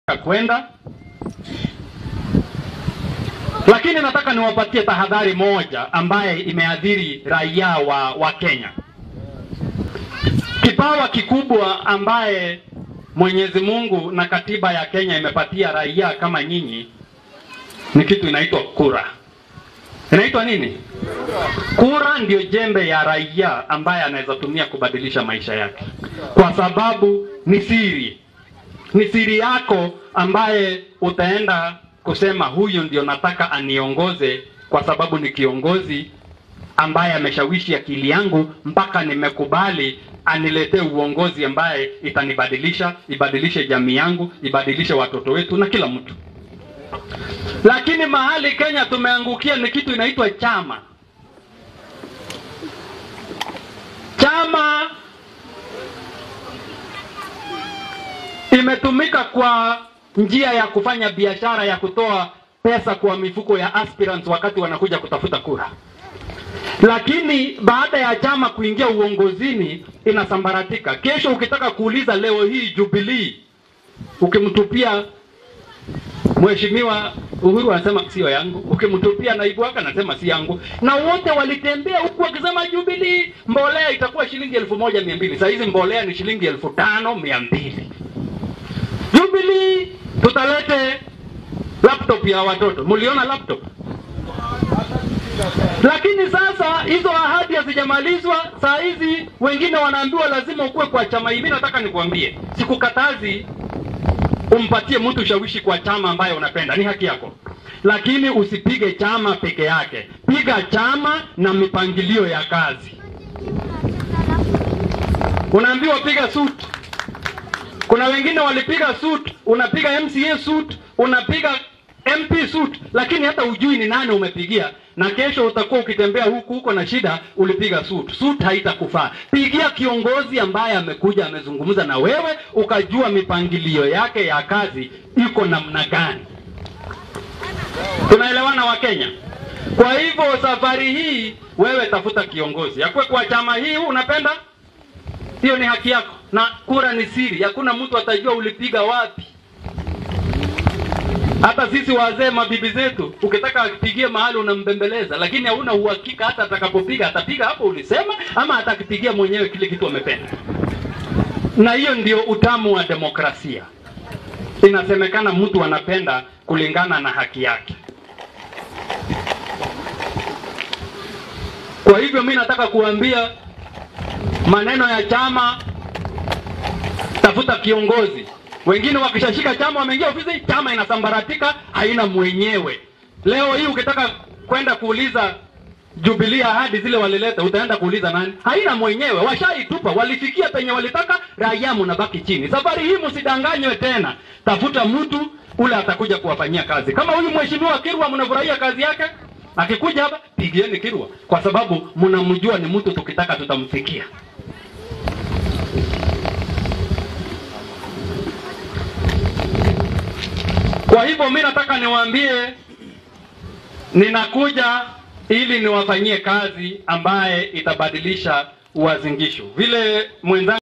kwenda, lakini nataka niwapatie tahadhari moja ambaye imeathiri raia wa, wa Kenya. Kipawa kikubwa ambaye Mwenyezi Mungu na katiba ya Kenya imepatia raia kama nyinyi ni kitu inaitwa kura. Inaitwa nini? Kura ndio jembe ya raia ambaye anaweza tumia kubadilisha maisha yake, kwa sababu ni siri, ni siri yako ambaye utaenda kusema huyu ndio nataka aniongoze, kwa sababu ni kiongozi ambaye ameshawishi akili yangu mpaka nimekubali aniletee uongozi ambaye itanibadilisha, ibadilishe jamii yangu, ibadilishe watoto wetu na kila mtu. Lakini mahali Kenya tumeangukia ni kitu inaitwa chama. Chama imetumika kwa njia ya kufanya biashara ya kutoa pesa kwa mifuko ya aspirants wakati wanakuja kutafuta kura. Lakini baada ya chama kuingia uongozini inasambaratika. Kesho ukitaka kuuliza leo hii Jubilee, ukimtupia Mheshimiwa Uhuru anasema sio yangu, ukimtupia naibu wake anasema si yangu, na wote walitembea huku wakisema Jubilee mbolea itakuwa shilingi elfu moja mia mbili. Saa hizi mbolea ni shilingi elfu tano mia mbili. Jubilee tutalete laptop ya watoto. Mliona laptop? Lakini sasa hizo ahadi hazijamalizwa. Saa hizi wengine wanaambiwa lazima ukuwe kwa chama. Mimi nataka nikuambie, sikukatazi umpatie mtu ushawishi kwa chama ambaye unapenda, ni haki yako, lakini usipige chama peke yake. Piga chama na mipangilio ya kazi. Unaambiwa piga suit. Kuna wengine walipiga suit, unapiga MCA suit, unapiga MP suit, lakini hata ujui ni nani umepigia, na kesho utakuwa ukitembea huku huko na shida, ulipiga suit. Suit haitakufaa. Pigia kiongozi ambaye amekuja amezungumza na wewe, ukajua mipangilio yake ya kazi iko namna gani. Tunaelewana wa Kenya? Kwa hivyo safari hii wewe tafuta kiongozi akuwe kwa chama hii unapenda, hiyo ni haki yako, na kura ni siri, hakuna mtu atajua ulipiga wapi. Hata sisi wazee mabibi zetu, ukitaka akipigie mahali unambembeleza, lakini hauna uhakika hata atakapopiga atapiga hapo ulisema, ama atakipigia mwenyewe kile kitu amependa. Na hiyo ndio utamu wa demokrasia. Inasemekana mtu anapenda kulingana na haki yake. Kwa hivyo mi nataka kuambia maneno ya chama, tafuta kiongozi wengine wakishashika chama wameingia ofisi, chama inasambaratika, haina mwenyewe. Leo hii ukitaka kwenda kuuliza Jubilee ahadi zile walileta, utaenda kuuliza nani? Haina mwenyewe, washaitupa. Walifikia penye walitaka, raia mnabaki chini. Safari hii msidanganywe tena, tafuta mtu ule atakuja kuwafanyia kazi. Kama huyu mheshimiwa Kirwa, mnafurahia kazi yake, akikuja hapa pigieni Kirwa, kwa sababu mnamjua ni mtu, tukitaka tutamfikia. Kwa hivyo mi nataka niwaambie, ninakuja ili niwafanyie kazi ambaye itabadilisha uazingisho vile mwenzangu